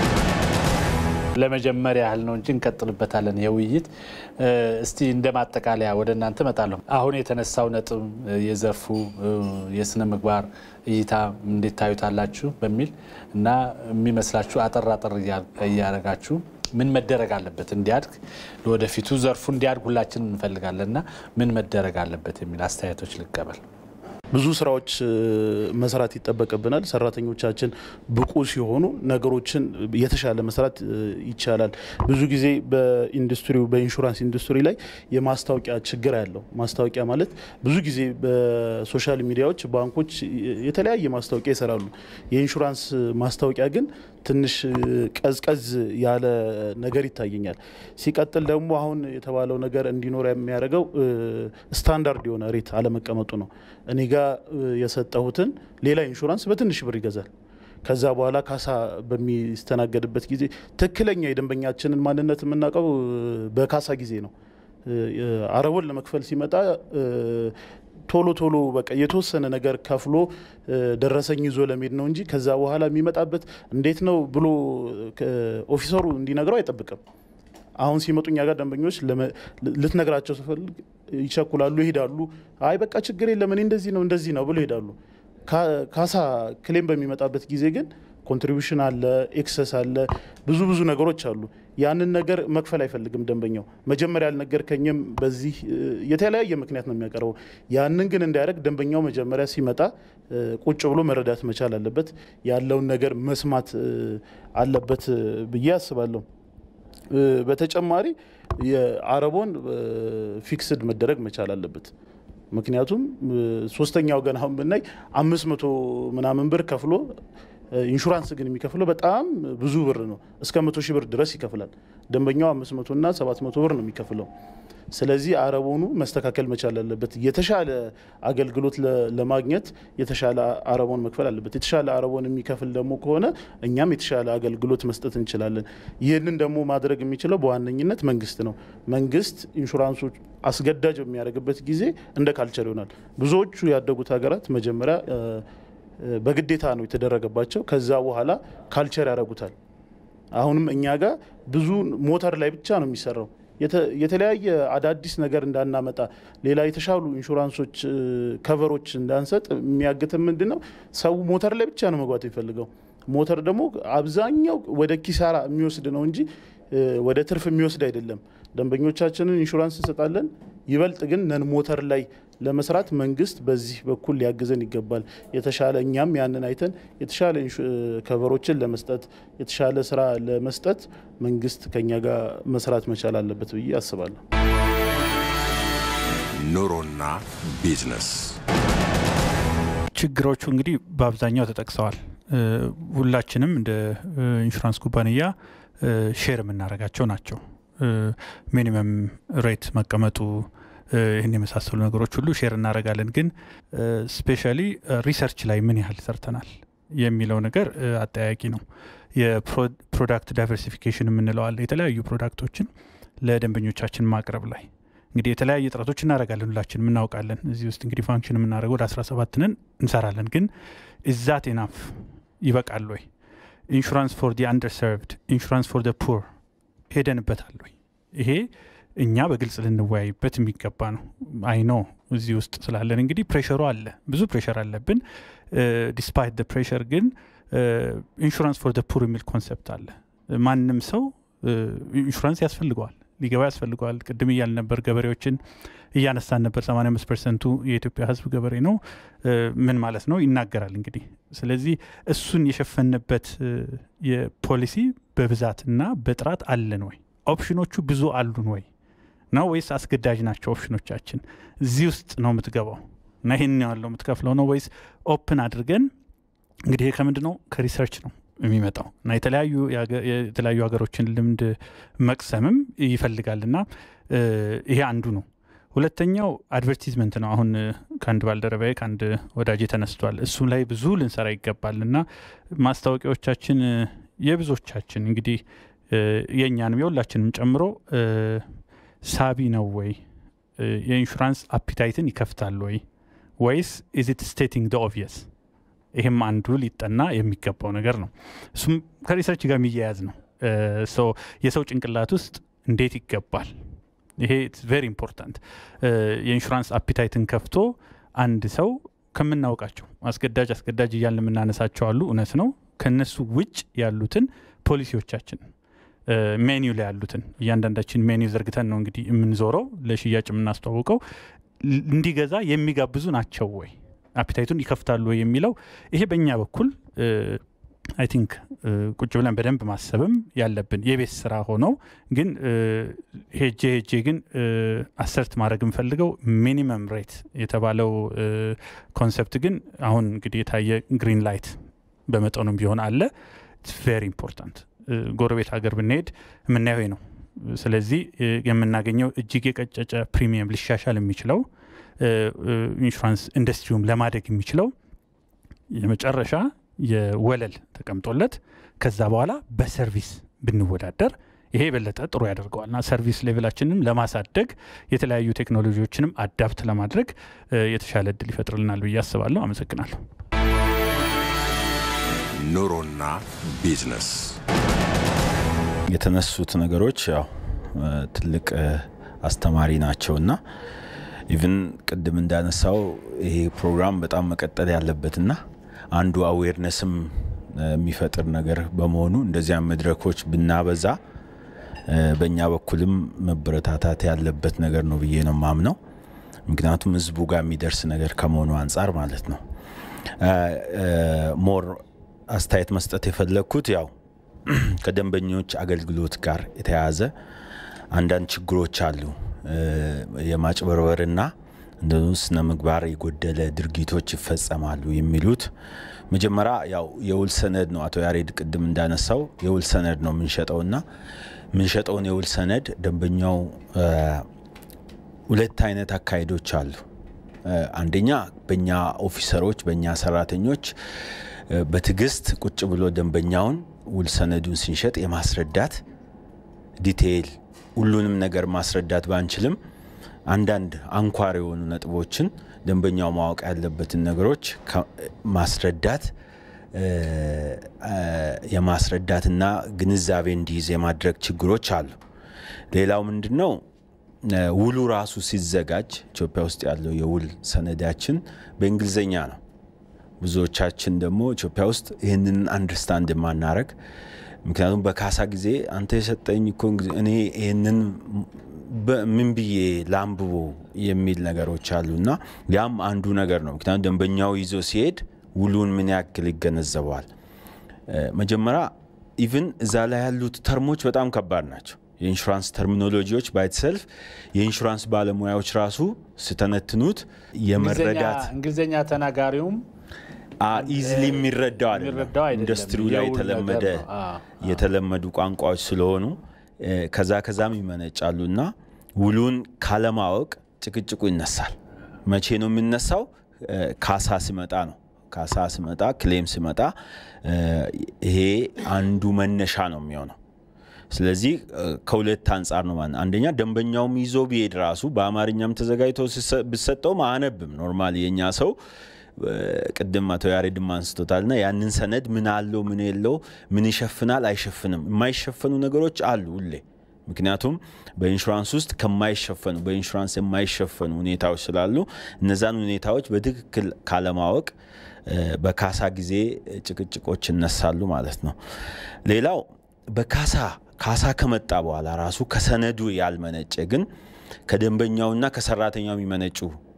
ለመጀመሪያ ያህል ነው እንጂ እንቀጥልበታለን። የውይይት እስቲ እንደ ማጠቃለያ ወደ እናንተ እመጣለሁ። አሁን የተነሳው ነጥብ የዘርፉ የስነ ምግባር እይታ እንዴት ታዩታላችሁ በሚል እና የሚመስላችሁ አጠር አጠር እያደረጋችሁ ምን መደረግ አለበት እንዲያድግ ለወደፊቱ ዘርፉ እንዲያድግ ሁላችን እንፈልጋለን እና ምን መደረግ አለበት የሚል አስተያየቶች ልቀበል። ብዙ ስራዎች መስራት ይጠበቅብናል። ሰራተኞቻችን ብቁ ሲሆኑ ነገሮችን የተሻለ መስራት ይቻላል። ብዙ ጊዜ በኢንዱስትሪው በኢንሹራንስ ኢንዱስትሪ ላይ የማስታወቂያ ችግር ያለው ማስታወቂያ ማለት ብዙ ጊዜ በሶሻል ሚዲያዎች ባንኮች የተለያየ ማስታወቂያ ይሰራሉ። የኢንሹራንስ ማስታወቂያ ግን ትንሽ ቀዝቀዝ ያለ ነገር ይታየኛል። ሲቀጥል ደግሞ አሁን የተባለው ነገር እንዲኖር የሚያደርገው ስታንዳርድ የሆነ ሬት አለመቀመጡ ነው። እኔ ጋ የሰጠሁትን ሌላ ኢንሹራንስ በትንሽ ብር ይገዛል። ከዛ በኋላ ካሳ በሚስተናገድበት ጊዜ ትክክለኛ የደንበኛችንን ማንነት የምናውቀው በካሳ ጊዜ ነው። አረቦን ለመክፈል ሲመጣ ቶሎ ቶሎ በቃ የተወሰነ ነገር ከፍሎ ደረሰኝ ይዞ ለመሄድ ነው እንጂ ከዛ በኋላ የሚመጣበት እንዴት ነው ብሎ ኦፊሰሩ እንዲነግረው አይጠብቅም። አሁን ሲመጡ እኛ ጋር ደንበኞች ልትነግራቸው ስፈልግ ይቸኩላሉ፣ ይሄዳሉ። አይ በቃ ችግር የለም እኔ እንደዚህ ነው እንደዚህ ነው ብሎ ይሄዳሉ። ካሳ ክሌም በሚመጣበት ጊዜ ግን ኮንትሪቢሽን አለ፣ ኤክሰስ አለ፣ ብዙ ብዙ ነገሮች አሉ። ያንን ነገር መክፈል አይፈልግም ደንበኛው። መጀመሪያ ያልነገርከኝም በዚህ የተለያየ ምክንያት ነው የሚያቀርበው። ያንን ግን እንዳያደርግ ደንበኛው መጀመሪያ ሲመጣ ቁጭ ብሎ መረዳት መቻል አለበት፣ ያለውን ነገር መስማት አለበት ብዬ አስባለሁ። በተጨማሪ የአረቦን ፊክስድ መደረግ መቻል አለበት። ምክንያቱም ሶስተኛ ወገን አሁን ብናይ አምስት መቶ ምናምን ብር ከፍሎ ኢንሹራንስ ግን የሚከፍለው በጣም ብዙ ብር ነው። እስከ መቶ ሺህ ብር ድረስ ይከፍላል። ደንበኛው አምስት መቶ እና ሰባት መቶ ብር ነው የሚከፍለው። ስለዚህ አረቦኑ መስተካከል መቻል አለበት። የተሻለ አገልግሎት ለማግኘት የተሻለ አረቦን መክፈል አለበት። የተሻለ አረቦን የሚከፍል ደግሞ ከሆነ እኛም የተሻለ አገልግሎት መስጠት እንችላለን። ይህንን ደግሞ ማድረግ የሚችለው በዋነኝነት መንግስት ነው። መንግስት ኢንሹራንሶች አስገዳጅ በሚያደርግበት ጊዜ እንደ ካልቸር ይሆናል። ብዙዎቹ ያደጉት ሀገራት መጀመሪያ በግዴታ ነው የተደረገባቸው። ከዛ በኋላ ካልቸር ያደርጉታል። አሁንም እኛ ጋር ብዙ ሞተር ላይ ብቻ ነው የሚሰራው። የተለያየ አዳዲስ ነገር እንዳናመጣ ሌላ የተሻሉ ኢንሹራንሶች ከቨሮች እንዳንሰጥ የሚያግትም ምንድን ነው? ሰው ሞተር ላይ ብቻ ነው መግባት የሚፈልገው። ሞተር ደግሞ አብዛኛው ወደ ኪሳራ የሚወስድ ነው እንጂ ወደ ትርፍ የሚወስድ አይደለም። ደንበኞቻችንን ኢንሹራንስ እንሰጣለን። ይበልጥ ግን ነን ሞተር ላይ ለመስራት መንግስት በዚህ በኩል ሊያግዘን ይገባል። የተሻለ እኛም ያንን አይተን የተሻለ ከቨሮችን ለመስጠት የተሻለ ስራ ለመስጠት መንግስት ከኛ ጋር መስራት መቻል አለበት ብዬ አስባለሁ። ኑሮና ቢዝነስ ችግሮቹ እንግዲህ በአብዛኛው ተጠቅሰዋል። ሁላችንም እንደ ኢንሹራንስ ኩባንያ ሼር የምናደርጋቸው ናቸው። ሚኒመም ሬት መቀመጡ ይህን የመሳሰሉ ነገሮች ሁሉ ሼር እናደርጋለን። ግን ስፔሻሊ ሪሰርች ላይ ምን ያህል ሰርተናል የሚለው ነገር አጠያቂ ነው። የፕሮዳክት ዳይቨርሲፊኬሽን የምንለው አለ። የተለያዩ ፕሮዳክቶችን ለደንበኞቻችን ማቅረብ ላይ እንግዲህ የተለያየ ጥረቶች እናደርጋለን። ሁላችንም እናውቃለን። እዚህ ውስጥ እንግዲህ ፋንክሽን የምናደርገው ወደ 17 ነን እንሰራለን። ግን ኢዛት ኤናፍ ይበቃል ወይ? ኢንሹራንስ ፎር ዲ አንደርሰርቭድ ኢንሹራንስ ፎር ደ ፑር ሄደንበታል ወይ? ይሄ እኛ በግልጽ ልንወያይበት የሚገባ ነው። አይኖ እዚህ ውስጥ ስላለን እንግዲህ ፕሬሸሩ አለ፣ ብዙ ፕሬሸር አለብን። ዲስፓይት ደ ፕሬሸር ግን ኢንሹራንስ ፎር ደ ፑር የሚል ኮንሰፕት አለ። ማንም ሰው ኢንሹራንስ ያስፈልገዋል፣ ሊገባ ያስፈልገዋል። ቅድም እያል ነበር፣ ገበሬዎችን እያነሳን ነበር። 85 ፐርሰንቱ የኢትዮጵያ ሕዝብ ገበሬ ነው። ምን ማለት ነው ይናገራል እንግዲህ። ስለዚህ እሱን የሸፈንበት የፖሊሲ በብዛትና በጥራት አለን ወይ? ኦፕሽኖቹ ብዙ አሉን ወይ? ነው ወይስ አስገዳጅ ናቸው ኦፕሽኖቻችን? እዚህ ውስጥ ነው የምትገባው እና ይህን ያለው የምትከፍለው ነው ወይስ ኦፕን አድርገን እንግዲህ ይሄ ከምንድን ነው ከሪሰርች ነው የሚመጣው እና የተለያዩ የተለያዩ ሀገሮችን ልምድ መቅሰምም ይፈልጋል እና ይሄ አንዱ ነው። ሁለተኛው አድቨርቲዝመንት ነው። አሁን ከአንድ ባልደረባዬ ከአንድ ወዳጅ ተነስቷል። እሱም ላይ ብዙ ልንሰራ ይገባል እና ማስታወቂያዎቻችን የብዙዎቻችን እንግዲህ የእኛንም የሁላችንም ጨምሮ ሳቢ ነው ወይ የኢንሹራንስ አፒታይትን ይከፍታል ወይ ወይስ ኢዚት ስቴቲንግ ደ ኦብቪየስ ይህም አንዱ ሊጠና የሚገባው ነገር ነው። እሱም ከሪሰርች ጋር የሚያያዝ ነው። የሰው ጭንቅላት ውስጥ እንዴት ይገባል? ይሄ ቬሪ ኢምፖርታንት። የኢንሹራንስ አፒታይትን ከፍቶ አንድ ሰው ከምናውቃቸው አስገዳጅ አስገዳጅ እያልን የምናነሳቸው አሉ፣ እውነት ነው። ከነሱ ውጭ ያሉትን ፖሊሲዎቻችን ሜኒው ላይ ያሉትን እያንዳንዳችን ሜኒው ዘርግተን ነው እንግዲህ የምንዞረው ለሽያጭ የምናስተዋውቀው እንዲገዛ የሚጋብዙ ናቸው ወይ አፒታይቱን ይከፍታሉ ወይ የሚለው ይሄ በእኛ በኩል አይ ቲንክ ቁጭ ብለን በደንብ ማሰብም ያለብን የቤት ስራ ሆነው ግን ሄጄ ሄጄ ግን አሰርት ማድረግ የምፈልገው ሚኒመም ሬት የተባለው ኮንሰፕት ግን አሁን እንግዲህ የታየ ግሪን ላይት በመጠኑም ቢሆን አለ ቬሪ ኢምፖርታንት ጎረቤት ሀገር ብንሄድ የምናየው ነው። ስለዚህ የምናገኘው እጅግ የቀጨጨ ፕሪሚየም ሊሻሻል የሚችለው ኢንሹራንስ ኢንዱስትሪውም ለማደግ የሚችለው የመጨረሻ የወለል ተቀምጦለት ከዛ በኋላ በሰርቪስ ብንወዳደር ይሄ የበለጠ ጥሩ ያደርገዋልና ሰርቪስ ሌቭላችንም ለማሳደግ የተለያዩ ቴክኖሎጂዎችንም አዳፕት ለማድረግ የተሻለ እድል ይፈጥርልናል ብዬ አስባለሁ። አመሰግናለሁ። ኑሮና ቢዝነስ የተነሱት ነገሮች ያው ትልቅ አስተማሪ ናቸውና ኢቭን ቅድም እንዳነሳው ይሄ ፕሮግራም በጣም መቀጠል ያለበትና አንዱ አዌርነስም የሚፈጥር ነገር በመሆኑ እንደዚያም መድረኮች ብናበዛ በእኛ በኩልም መበረታታት ያለበት ነገር ነው ብዬ ነው ማምነው። ምክንያቱም ህዝቡ ጋር የሚደርስ ነገር ከመሆኑ አንጻር ማለት ነው። ሞር አስተያየት መስጠት የፈለግኩት ያው ከደንበኞች አገልግሎት ጋር የተያያዘ አንዳንድ ችግሮች አሉ። የማጭበርበርና እንደ ስነ ምግባር የጎደለ ድርጊቶች ይፈጸማሉ የሚሉት መጀመሪያ ያው የውል ሰነድ ነው። አቶ ያሬድ ቅድም እንዳነሳው የውል ሰነድ ነው የምንሸጠውና የምንሸጠውን የውል ሰነድ ደንበኛው ሁለት አይነት አካሄዶች አሉ። አንደኛ በእኛ ኦፊሰሮች በእኛ ሰራተኞች በትዕግስት ቁጭ ብሎ ደንበኛውን ውል ሰነዱን ስንሸጥ የማስረዳት ዲቴይል ሁሉንም ነገር ማስረዳት ባንችልም አንዳንድ አንኳር የሆኑ ነጥቦችን ደንበኛው ማወቅ ያለበትን ነገሮች ማስረዳት የማስረዳትና ግንዛቤ እንዲይዝ የማድረግ ችግሮች አሉ። ሌላው ምንድን ነው? ውሉ ራሱ ሲዘጋጅ ኢትዮጵያ ውስጥ ያለው የውል ሰነዳችን በእንግሊዝኛ ነው። ብዙዎቻችን ደግሞ ኢትዮጵያ ውስጥ ይህንን አንደርስታንድ የማናረግ ምክንያቱም በካሳ ጊዜ አንተ የሰጠኝ እኮ እኔ ይህንን ምን ብዬ ላንብቦ የሚል ነገሮች አሉ እና ያም አንዱ ነገር ነው። ምክንያቱም ደንበኛው ይዞ ሲሄድ ውሉን ምን ያክል ይገነዘበዋል። መጀመሪያ ኢቭን እዛ ላይ ያሉት ተርሞች በጣም ከባድ ናቸው። የኢንሹራንስ ተርሚኖሎጂዎች ባይትሰልፍ የኢንሹራንስ ባለሙያዎች ራሱ ስተነትኑት የመረዳት እንግሊዝኛ ተናጋሪውም ኢዝሊ የሚረዳው አይደለም። ኢንዱስትሪው ላይ የተለመደ የተለመዱ ቋንቋዎች ስለሆኑ ከዛ ከዛም ይመነጫሉ እና ውሉን ካለማወቅ ጭቅጭቁ ይነሳል። መቼ ነው የሚነሳው? ካሳ ሲመጣ ነው። ካሳ ሲመጣ፣ ክሌም ሲመጣ ይሄ አንዱ መነሻ ነው የሚሆነው። ስለዚህ ከሁለት አንጻር ነው ማለት አንደኛ ደንበኛውም ይዞ ቢሄድ ራሱ በአማርኛም ተዘጋጅቶ ብሰጠውም አያነብም። ኖርማሊ የእኛ ሰው ቅድም አቶ ያሬድም አንስቶታል ና ያንን ሰነድ ምን አለው ምን የለው ምን ይሸፍናል አይሸፍንም የማይሸፈኑ ነገሮች አሉ ሁሌ ምክንያቱም በኢንሹራንስ ውስጥ ከማይሸፈኑ በኢንሹራንስ የማይሸፈኑ ሁኔታዎች ስላሉ እነዛን ሁኔታዎች በትክክል ካለማወቅ በካሳ ጊዜ ጭቅጭቆች ይነሳሉ ማለት ነው ሌላው በካሳ ካሳ ከመጣ በኋላ ራሱ ከሰነዱ ያልመነጨ ግን ከደንበኛውና ከሰራተኛው የሚመነጩ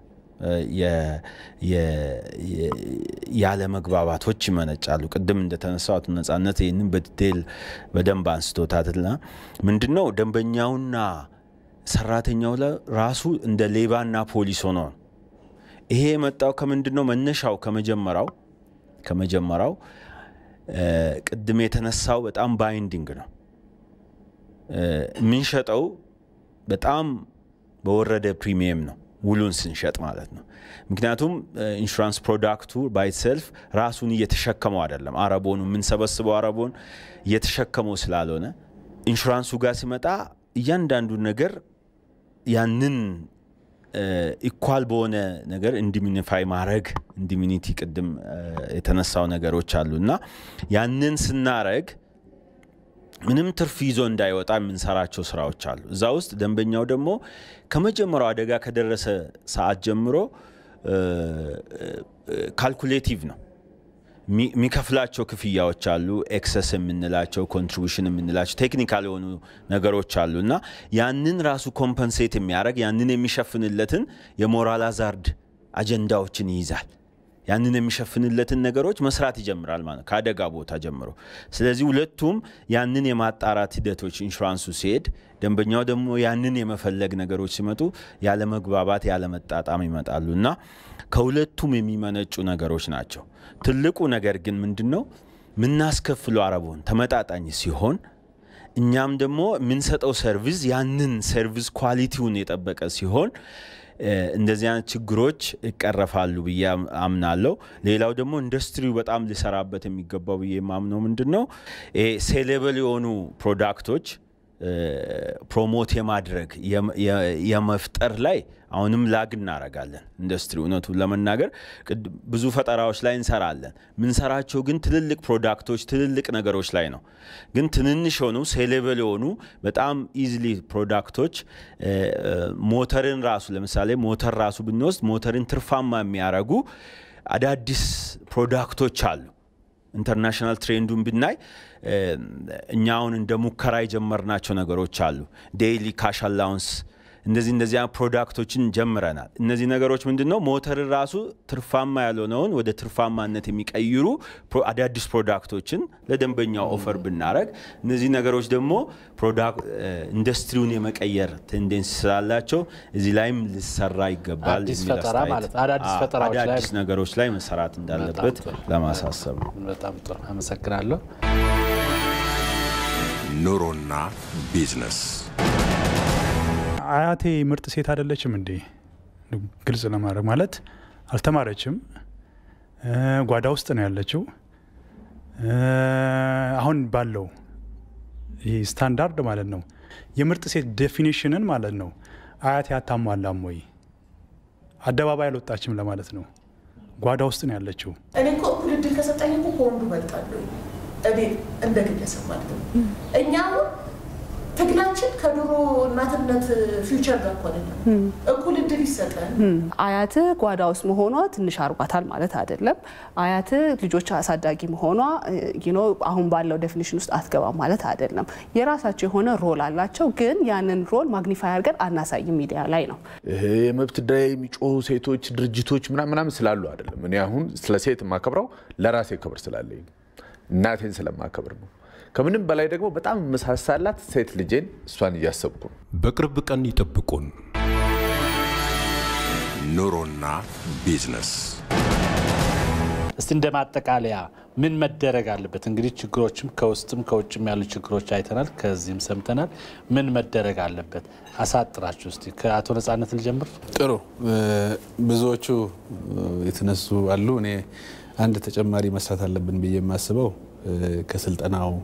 ያለ መግባባቶች ይመነጫሉ። ቅድም እንደተነሳው አቶ ነጻነት ይህንን በዲቴል በደንብ አንስቶታልና ምንድነው ደንበኛውና ሰራተኛው ራሱ እንደ ሌባና ፖሊስ ሆኖ ነው። ይሄ የመጣው ከምንድን ነው? መነሻው ከመጀመሪያው ከመጀመሪያው ቅድም የተነሳው በጣም ባይንዲንግ ነው። የምንሸጠው በጣም በወረደ ፕሪሚየም ነው ውሉን ስንሸጥ ማለት ነው። ምክንያቱም ኢንሹራንስ ፕሮዳክቱ ባይሰልፍ ራሱን እየተሸከመው አይደለም። አረቦኑ የምንሰበስበው አረቦን እየተሸከመው ስላልሆነ ኢንሹራንሱ ጋር ሲመጣ እያንዳንዱ ነገር ያንን ኢኳል በሆነ ነገር ኢንዲሚኒፋይ ማድረግ ኢንዲሚኒቲ ቅድም የተነሳው ነገሮች አሉ እና ያንን ስናረግ ምንም ትርፍ ይዞ እንዳይወጣ የምንሰራቸው ስራዎች አሉ። እዛ ውስጥ ደንበኛው ደግሞ ከመጀመሪያው አደጋ ከደረሰ ሰዓት ጀምሮ ካልኩሌቲቭ ነው የሚከፍላቸው ክፍያዎች አሉ። ኤክሰስ የምንላቸው ኮንትሪቡሽን የምንላቸው ቴክኒካል የሆኑ ነገሮች አሉ እና ያንን ራሱ ኮምፐንሴት የሚያደርግ ያንን የሚሸፍንለትን የሞራል አዛርድ አጀንዳዎችን ይይዛል። ያንን የሚሸፍንለትን ነገሮች መስራት ይጀምራል ማለት ከአደጋ ቦታ ጀምሮ። ስለዚህ ሁለቱም ያንን የማጣራት ሂደቶች ኢንሹራንሱ ሲሄድ፣ ደንበኛው ደግሞ ያንን የመፈለግ ነገሮች ሲመጡ ያለመግባባት፣ ያለመጣጣም ይመጣሉ እና ከሁለቱም የሚመነጩ ነገሮች ናቸው። ትልቁ ነገር ግን ምንድን ነው የምናስከፍለው አረቦን ተመጣጣኝ ሲሆን እኛም ደግሞ የምንሰጠው ሰርቪስ ያንን ሰርቪስ ኳሊቲውን የጠበቀ ሲሆን እንደዚህ አይነት ችግሮች ይቀረፋሉ ብዬ አምናለሁ። ሌላው ደግሞ ኢንዱስትሪው በጣም ሊሰራበት የሚገባው ብዬ የማምነው ምንድን ነው ሴሌብል የሆኑ ፕሮዳክቶች ፕሮሞት የማድረግ የመፍጠር ላይ አሁንም ላግ እናረጋለን። ኢንዱስትሪ እውነቱን ለመናገር ብዙ ፈጠራዎች ላይ እንሰራለን። ምንሰራቸው ግን ትልልቅ ፕሮዳክቶች ትልልቅ ነገሮች ላይ ነው። ግን ትንንሽ የሆኑ ሴሌብል የሆኑ በጣም ኢዝሊ ፕሮዳክቶች ሞተርን ራሱ ለምሳሌ ሞተር ራሱ ብንወስድ ሞተርን ትርፋማ የሚያረጉ አዳዲስ ፕሮዳክቶች አሉ። ኢንተርናሽናል ትሬንዱን ብናይ እኛ አሁን እንደ ሙከራ የጀመርናቸው ነገሮች አሉ። ዴይሊ ካሽ አላውንስ እንደዚህ እንደዚያ ፕሮዳክቶችን ጀምረናል። እነዚህ ነገሮች ምንድን ነው ሞተርን ራሱ ትርፋማ ያልሆነውን ወደ ትርፋማነት የሚቀይሩ አዳዲስ ፕሮዳክቶችን ለደንበኛው ኦፈር ብናረግ፣ እነዚህ ነገሮች ደግሞ ኢንዱስትሪውን የመቀየር ቴንዴንስ ስላላቸው እዚህ ላይም ሊሰራ ይገባል። አዲስ ፈጠራ ማለት አዳዲስ ፈጠራዎች ላይ አዳዲስ ነገሮች ላይ መሰራት እንዳለበት ለማሳሰብ ነው። በጣም ጥሩ አመሰግናለሁ። ኑሮና ቢዝነስ አያቴ ምርጥ ሴት አይደለችም እንዴ? ግልጽ ለማድረግ ማለት አልተማረችም፣ ጓዳ ውስጥ ነው ያለችው። አሁን ባለው ይህ ስታንዳርድ ማለት ነው የምርጥ ሴት ዴፊኒሽንን ማለት ነው አያቴ አታሟላም ወይ? አደባባይ አልወጣችም ለማለት ነው። ጓዳ ውስጥ ነው ያለችው። እኔ እኮ እኩል እድል ከሰጠኝ እኮ ከወንዱ እበልጣለሁ። እኔ እንደ ግለሰብ ማለት ነው። እኛ አሁን ትግላችን ከድሮ እናትነት ፊውቸር ጋር እኮ አይደለም። እኩል እድል ይሰጠን። አያት ጓዳ ውስጥ መሆኗ ትንሽ አርጓታል ማለት አይደለም። አያት ልጆች አሳዳጊ መሆኗ ኖ አሁን ባለው ዴፊኒሽን ውስጥ አትገባም ማለት አይደለም። የራሳቸው የሆነ ሮል አላቸው፣ ግን ያንን ሮል ማግኒፋይ አድርገን አናሳይም ሚዲያ ላይ ነው። ይሄ የመብት ጉዳይ የሚጮሁ ሴቶች ድርጅቶች ምናምን ስላሉ አይደለም። እኔ አሁን ስለ ሴት የማከብረው ለራሴ ክብር ስላለኝ እናቴን ስለማከብር ነው። ከምንም በላይ ደግሞ በጣም መሳሳላት ሴት ልጄን እሷን እያሰብኩ ነው። በቅርብ ቀን ይጠብቁን። ኑሮና ቢዝነስ እስቲ እንደ ማጠቃለያ ምን መደረግ አለበት? እንግዲህ ችግሮችም ከውስጥም ከውጭም ያሉ ችግሮች አይተናል፣ ከዚህም ሰምተናል። ምን መደረግ አለበት? አሳጥራችሁ እስቲ ከአቶ ነጻነት ልጀምር። ጥሩ ብዙዎቹ የተነሱ አሉ። እኔ አንድ ተጨማሪ መስራት አለብን ብዬ የማስበው ከስልጠናው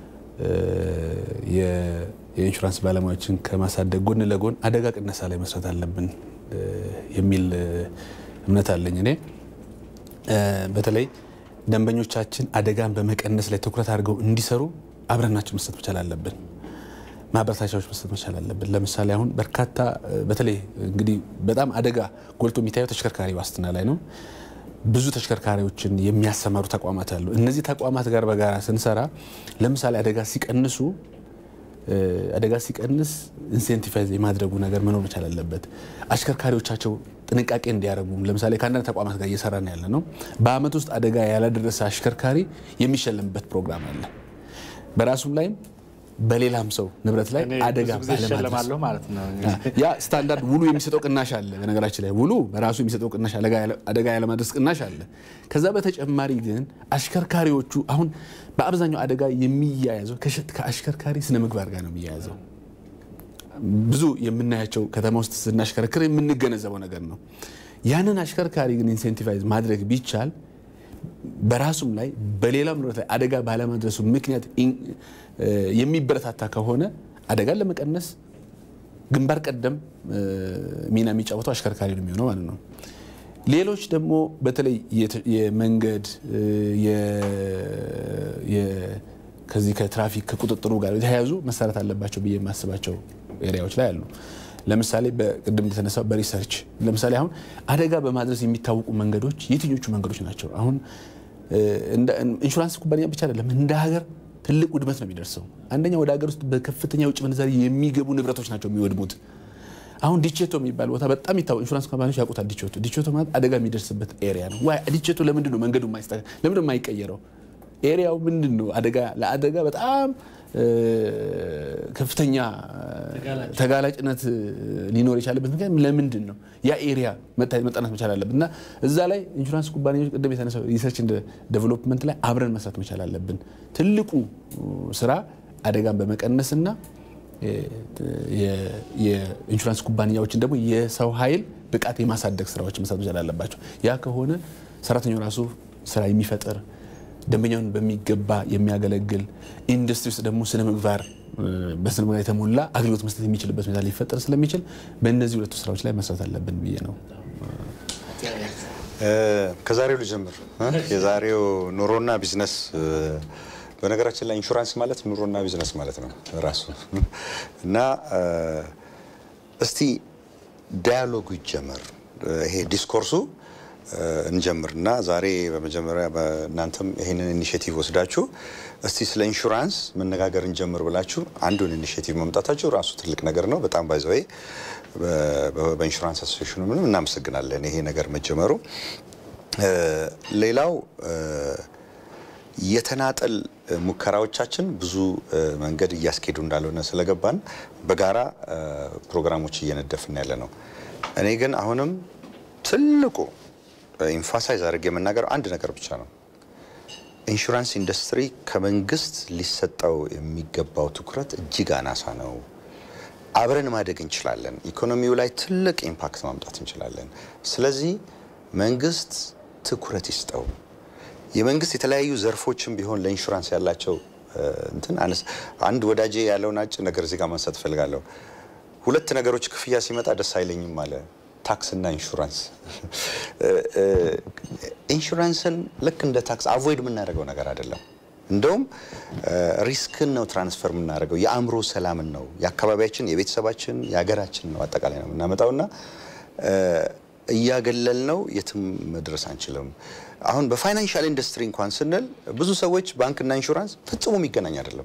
የኢንሹራንስ ባለሙያዎችን ከማሳደግ ጎን ለጎን አደጋ ቅነሳ ላይ መስራት አለብን የሚል እምነት አለኝ። እኔ በተለይ ደንበኞቻችን አደጋን በመቀነስ ላይ ትኩረት አድርገው እንዲሰሩ አብረናቸው መስጠት መቻል አለብን። ማበረታቻዎች መስጠት መቻል አለብን። ለምሳሌ አሁን በርካታ በተለይ እንግዲህ በጣም አደጋ ጎልቶ የሚታየው ተሽከርካሪ ዋስትና ላይ ነው። ብዙ ተሽከርካሪዎችን የሚያሰማሩ ተቋማት አሉ። እነዚህ ተቋማት ጋር በጋራ ስንሰራ ለምሳሌ አደጋ ሲቀንሱ አደጋ ሲቀንስ ኢንሴንቲቫይዝ የማድረጉ ነገር መኖር መቻል አለበት። አሽከርካሪዎቻቸው ጥንቃቄ እንዲያደርጉ ለምሳሌ ከአንዳንድ ተቋማት ጋር እየሰራን ያለ ነው። በአመት ውስጥ አደጋ ያላደረሰ አሽከርካሪ የሚሸለምበት ፕሮግራም አለ። በራሱም ላይም በሌላም ሰው ንብረት ላይ እኔ አደጋ ብዙ ጊዜ ባለማድረስ እሸለማለሁ ማለት ነው። ያ ስታንዳርድ ውሉ የሚሰጠው ቅናሽ አለ። በነገራችን ላይ ውሉ በራሱ የሚሰጠው ቅናሽ አለ፣ አደጋ ያለማድረስ ቅናሽ አለ። ከዛ በተጨማሪ ግን አሽከርካሪዎቹ አሁን በአብዛኛው አደጋ የሚያያዘው ከሸ- ከአሽከርካሪ ስነ ምግባር ጋር ነው የሚያያዘው። ብዙ የምናያቸው ከተማ ውስጥ ስናሽከረክር የምንገነዘበው ነገር ነው። ያንን አሽከርካሪ ግን ኢንሴንቲቫይዝ ማድረግ ቢቻል በራሱም ላይ በሌላም ንብረት ላይ አደጋ ባለማድረሱ ምክንያት ኢን- እ የሚበረታታ ከሆነ አደጋን ለመቀነስ ግንባር ቀደም እ ሚና የሚጫወተው አሽከርካሪ ነው የሚሆነው ማለት ነው። ሌሎች ደግሞ በተለይ የተ- የመንገድ እ የ- የ- ከዚህ ከትራፊክ ከቁጥጥሩ ጋር የተያያዙ መሰረት አለባቸው ብዬ የማስባቸው ኤሪያዎች ላይ አሉ። ለምሳሌ በቅድም እንደተነሳው በሪሰርች ለምሳሌ አሁን አደጋ በማድረስ የሚታወቁ መንገዶች የትኞቹ መንገዶች ናቸው? አሁን እ እንደ ኢንሹራንስ ኩባንያ ብቻ አይደለም እንደ ሀገር ትልቅ ውድመት ነው የሚደርሰው። አንደኛ ወደ ሀገር ውስጥ በከፍተኛ የውጭ ምንዛሪ የሚገቡ ንብረቶች ናቸው የሚወድሙት። አሁን ዲቼቶ የሚባል ቦታ በጣም ይታወቅ ኢንሹራንስ ካምፓኒዎች ያውቁታል። ዲቼቶ ዲቼቶ ማለት አደጋ የሚደርስበት ኤሪያ ነው። ዋይ ዲቼቶ ለምንድን ነው መንገዱ የማይስተካከል? ለምንድን ነው የማይቀየረው? ኤሪያው ምንድን ነው አደጋ ለአደጋ በጣም እ ከፍተኛ ተጋላጭነት ሊኖር የቻለበት ምክንያት ለምንድን ነው? ያ ኤሪያ መታየት መጠናት መቻል አለብን እና እዛ ላይ ኢንሹራንስ ኩባንያዎች ቅድም የተነሳው ሪሰርች ዴቨሎፕመንት ላይ አብረን መስራት መቻል አለብን። ትልቁ ስራ አደጋን በመቀነስና የኢንሹራንስ ኩባንያዎችን ደግሞ የሰው ኃይል ብቃት የማሳደግ ስራዎች መስራት መቻል አለባቸው። ያ ከሆነ ሰራተኛው ራሱ ስራ የሚፈጥር ደንበኛውን በሚገባ የሚያገለግል ኢንዱስትሪ ውስጥ ደግሞ ስነ ምግባር በስነ ምግባር የተሞላ አገልግሎት መስጠት የሚችልበት ሁኔታ ሊፈጠር ስለሚችል በእነዚህ ሁለቱ ስራዎች ላይ መስራት አለብን ብዬ ነው። ከዛሬው ልጀምር። የዛሬው ኑሮና ቢዝነስ በነገራችን ላይ ኢንሹራንስ ማለት ኑሮና ቢዝነስ ማለት ነው ራሱ እና እስቲ ዳያሎጉ ይጀመር። ይሄ ዲስኮርሱ እንጀምር እና ዛሬ በመጀመሪያ እናንተም ይህንን ኢኒሽቲቭ ወስዳችሁ እስቲ ስለ ኢንሹራንስ መነጋገር እንጀምር ብላችሁ አንዱን ኢኒሽቲቭ መምጣታችሁ ራሱ ትልቅ ነገር ነው። በጣም ባይዘወይ በኢንሹራንስ አሶሴሽኑ ምንም እናመሰግናለን ይሄ ነገር መጀመሩ። ሌላው የተናጠል ሙከራዎቻችን ብዙ መንገድ እያስኬዱ እንዳልሆነ ስለገባን በጋራ ፕሮግራሞች እየነደፍን ያለ ነው። እኔ ግን አሁንም ትልቁ ኢንፋሳይዝ አድርጌ የምናገረው አንድ ነገር ብቻ ነው። ኢንሹራንስ ኢንዱስትሪ ከመንግስት ሊሰጠው የሚገባው ትኩረት እጅግ አናሳ ነው። አብረን ማደግ እንችላለን። ኢኮኖሚው ላይ ትልቅ ኢምፓክት ማምጣት እንችላለን። ስለዚህ መንግስት ትኩረት ይስጠው። የመንግስት የተለያዩ ዘርፎችም ቢሆን ለኢንሹራንስ ያላቸው እንትን አነስ አንድ ወዳጄ ያለውን አጭ ነገር እዚህ ጋር ማንሳት እፈልጋለሁ። ሁለት ነገሮች ክፍያ ሲመጣ ደስ አይለኝም አለ። ታክስና ኢንሹራንስ። ኢንሹራንስን ልክ እንደ ታክስ አቮይድ የምናደርገው ነገር አይደለም። እንደውም ሪስክን ነው ትራንስፈር የምናደርገው፣ የአእምሮ ሰላምን ነው፣ የአካባቢያችን፣ የቤተሰባችን፣ የሀገራችን ነው አጠቃላይ ነው የምናመጣውና እያገለል ነው የትም መድረስ አንችልም። አሁን በፋይናንሻል ኢንዱስትሪ እንኳን ስንል ብዙ ሰዎች ባንክና ኢንሹራንስ ፈጽሞ የሚገናኝ አይደለም።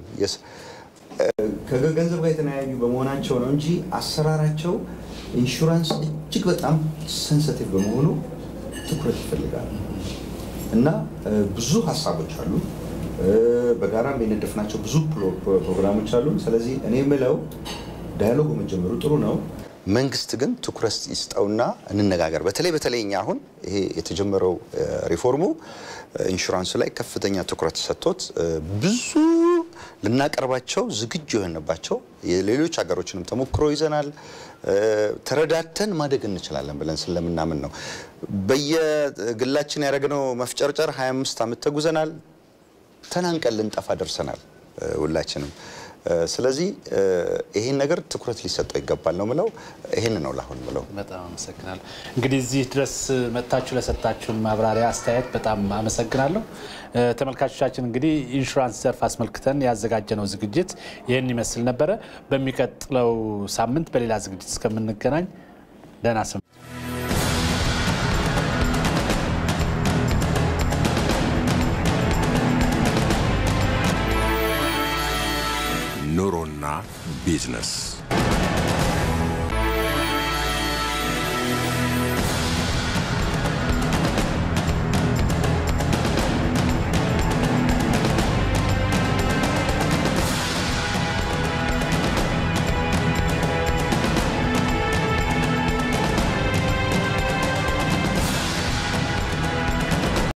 ከገንዘብ ጋር የተለያዩ በመሆናቸው ነው እንጂ አሰራራቸው ኢንሹራንስ እጅግ በጣም ሴንሲቲቭ በመሆኑ ትኩረት ይፈልጋል እና ብዙ ሀሳቦች አሉ። በጋራም የነደፍናቸው ብዙ ፕሮግራሞች አሉ። ስለዚህ እኔ የምለው ዳያሎጉ መጀመሩ ጥሩ ነው። መንግስት ግን ትኩረት ይስጠውና እንነጋገር። በተለይ በተለይ እኛ አሁን ይሄ የተጀመረው ሪፎርሙ ኢንሹራንሱ ላይ ከፍተኛ ትኩረት ሰጥቶት ብዙ ልናቀርባቸው ዝግጁ የሆንባቸው የሌሎች ሀገሮችንም ተሞክሮ ይዘናል። ተረዳተን ማደግ እንችላለን ብለን ስለምናምን ነው። በየግላችን ያደረግነው መፍጨርጨር 25 ዓመት ተጉዘናል። ተናንቀን ልንጠፋ ደርሰናል ሁላችንም። ስለዚህ ይሄን ነገር ትኩረት ሊሰጠው ይገባል ነው ምለው። ይሄን ነው ላሁን ምለው። በጣም አመሰግናለሁ። እንግዲህ እዚህ ድረስ መጥታችሁ ለሰጣችሁን ማብራሪያ፣ አስተያየት በጣም አመሰግናለሁ። ተመልካቾቻችን እንግዲህ ኢንሹራንስ ዘርፍ አስመልክተን ያዘጋጀነው ዝግጅት ይህን ይመስል ነበረ። በሚቀጥለው ሳምንት በሌላ ዝግጅት እስከምንገናኝ ደህና ስም ኑሮና ቢዝነስ